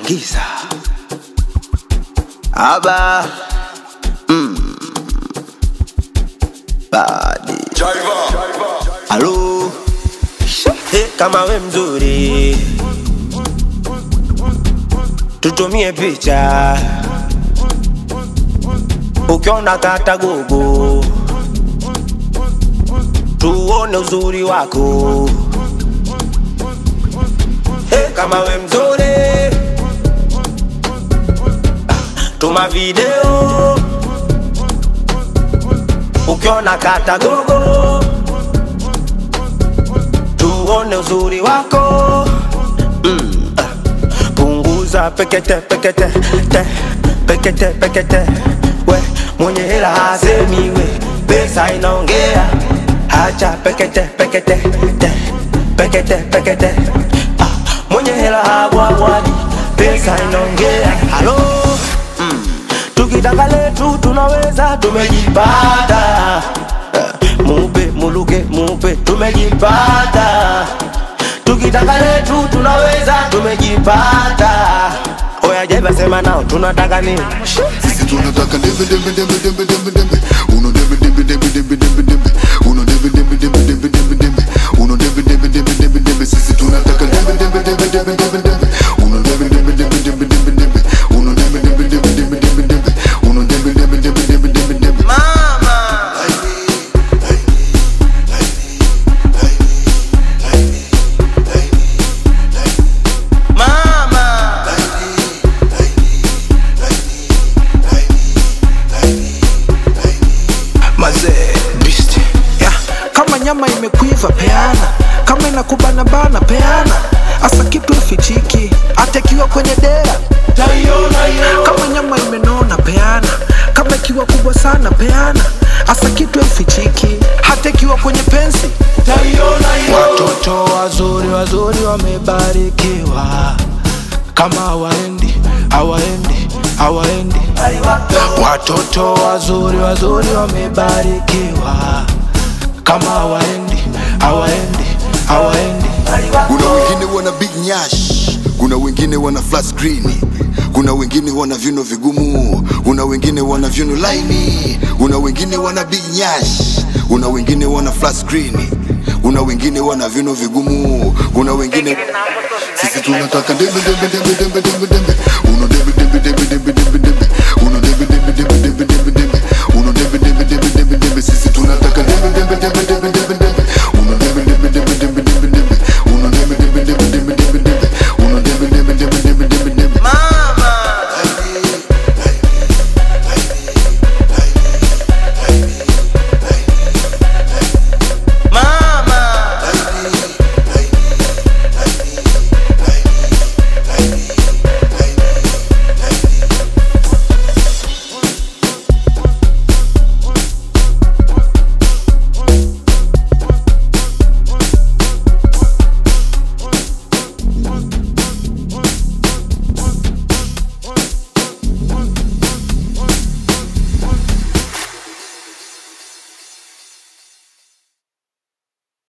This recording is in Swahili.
giza aba mm. badi alo hey, kama we mzuri tutumie picha ukiona kata gogo tuone uzuri wako hey, kama we mzuri tuma video ukiona kata gogo tuone uzuri wako mm. ah. punguza pekete pekete te pekete pekete we mwenye hela hasemi we pesa inaongea hacha pekete pekete te pekete pekete ah. mwenye hela habwabwadi pesa inaongea halo mm. tukitaka letu tunaweza tumejipata Eh, mupe muluke mupe tumejipata tukitaka letu tunaweza tumejipata oya jeba sema nao tunataka nini Sisi tunataka dembe dembe dembe dembe dembe dembe Uno dembe dembe dembe dembe dembe dembe Uno dembe dembe dembe dembe dembe dembe Uno dembe dembe dembe dembe dembe Sisi tunataka dembe dembe dembe dembe dembe dembe Uno dembe dembe dembe dembe dembe dembe Uno dembe dembe dembe dembe dembe dembe Uno dembe dembe dembe dembe dembe dembe mazee beast yeah. kama nyama imekuiva peana kama inakubana bana peana asa kitu ifichiki hata ikiwa kwenye dera kama nyama imenona peana kama ikiwa kubwa sana peana asa kitu ifichiki hata ikiwa kwenye pensi watoto wazuri wazuri wamebarikiwa kama hawaendi hawaendi hawaendi watoto wazuri wazuri wamebarikiwa kama hawaendi hawaendi hawaendi Kuna wengine wana big nyash Kuna wengine wana flat screen kuna wengine wana vyuno vigumu, kuna wengine wana vyuno laini, kuna wengine wana big nyash, kuna wengine wana flat screen, kuna wengine wana vyuno vigumu, kuna wengine sisi tunataka dembe dembe dembe dembe dembe dembe, uno dembe dembe dembe dembe dembe